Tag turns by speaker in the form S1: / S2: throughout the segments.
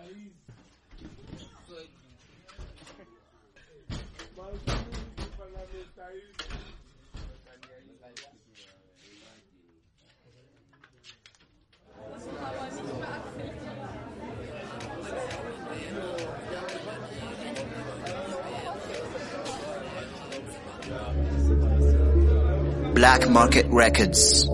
S1: Black Market Records.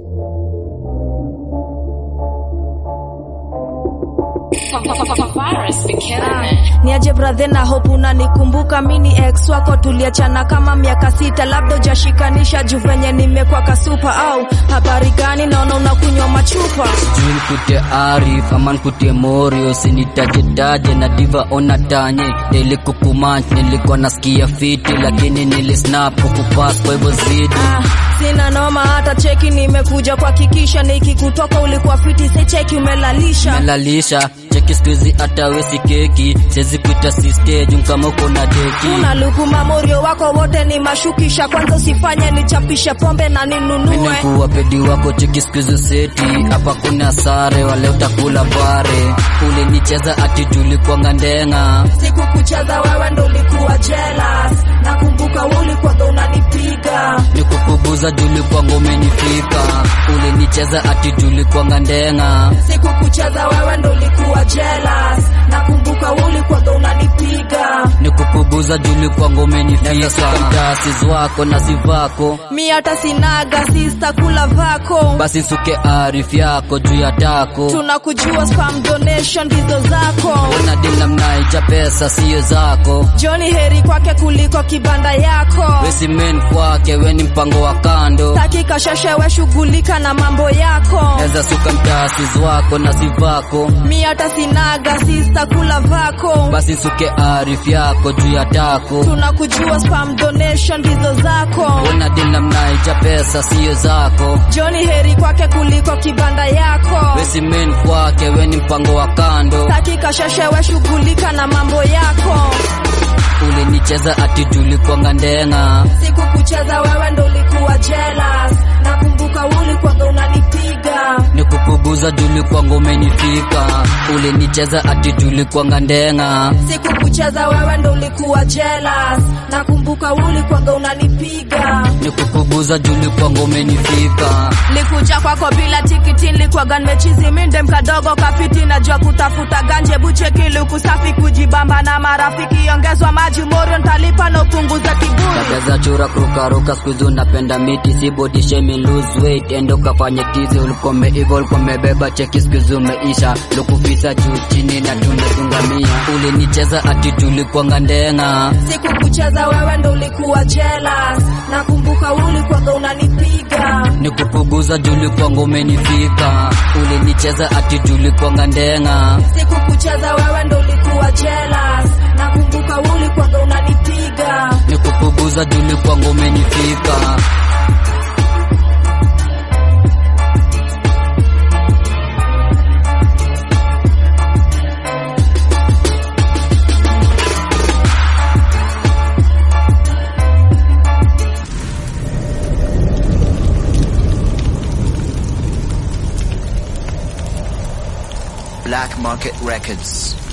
S2: niaje brathe na hope unanikumbuka mini ex wako tuliachana kama miaka sita labda ujashikanisha juu venye nimekwa kasupa au habari gani naona unakunywa machupa
S3: sijui nikutie arif ama nikutie morio sinitajetaje na diva ona tanye nilikukumach nilikuwa nasikia fiti lakini nilisnap kukupas kwa hivyo zidi
S2: ah, sina noma hata cheki nimekuja kuhakikisha nikikutoka ulikuwa fiti se cheki umelalisha
S3: melalisha cheki skuizi hata wesi keki siwezi kuita sistejum kama uko na deki
S2: una luku mamorio wako wote ni mashukisha kwanza usifanye nichapishe pombe na ninunue
S3: minekuwa pedi wako cheki skuizi seti hapa kuna sare wale utakula bare ulinicheza ati tulikwanga ndenga
S2: siku kucheza wewe ndo ulikuwa jealous nakumbuka ulikuwaga unanipiga
S3: nikukubuza tulikwanga umenifika ulinicheza ati tulikwanga ndenga
S2: siku kucheza wewe ndo ulikuwa jealous nakumbuka ulikuwaga unanipiga
S3: nikukubuza tulikwanga umenifika mtasis wako na sivako
S2: mi hata sinaga sista kula vako
S3: basi suke arif yako juu ya tako
S2: tunakujua spam donation ndizo zako
S3: una dila mnaija pesa siyo zako
S2: joni heri kwake kuliko kibanda yako
S3: wesimen kwake weni mpango wa kando
S2: taki kasheshewe shughulika na mambo yako
S3: eza suka mtasis wako na sivako
S2: mi hata sinaga sista kula vako
S3: basi suke arif yako juu ya tako
S2: tunakujua spam donation ndizo zako
S3: una dila mnaija pesa siyo zako
S2: joni heri kwake kuliko kibanda yako
S3: wesimen kwake weni mpango wa kando
S2: taki kasheshewe shughulika na mambo yako
S3: ulinicheza ati tulikwanga ndenga
S2: siku kucheza wewe ndo ulikuwa jealous nakumbuka ulikuwaga unanipiga
S3: nikukubuza tulikwanga umenifika ulinicheza ati tulikwanga ndenga
S2: siku kucheza wewe ndo ulikuwa jealous nakumbuka ulikuwaga unanipiga
S3: nikukubuza tulikwanga umenifika
S2: likuja kwako bila tikiti nilikuwaga nimechizi minde mkadogo kafiti najua kutafuta ganje buchekili kusafi kujibamba na marafiki ongezwa maji morio ntalipa na upunguza kiburi
S3: Tabeza chura kurukaruka skuizi unapenda miti si body shaming lose weight endo kafanye tizi ulikome ivo ulikomebeba cheki skuizi umeisha lukufisa juu chini na tumetungamia ulinicheza ati tulikwanga ndenga
S2: siku kucheza wewe ndo ulikuwa jealous nakumbuka ulikuwaga unanipiga
S3: nikukubuza tulikwanga umenifika ulinicheza ati tulikwanga ndenga
S2: siku kucheza wewe ndo ulikuwa jealous nakumbuka ulikuwaga unanipiga
S3: nikukubuza tulikwanga umenifika
S1: Black Market Records.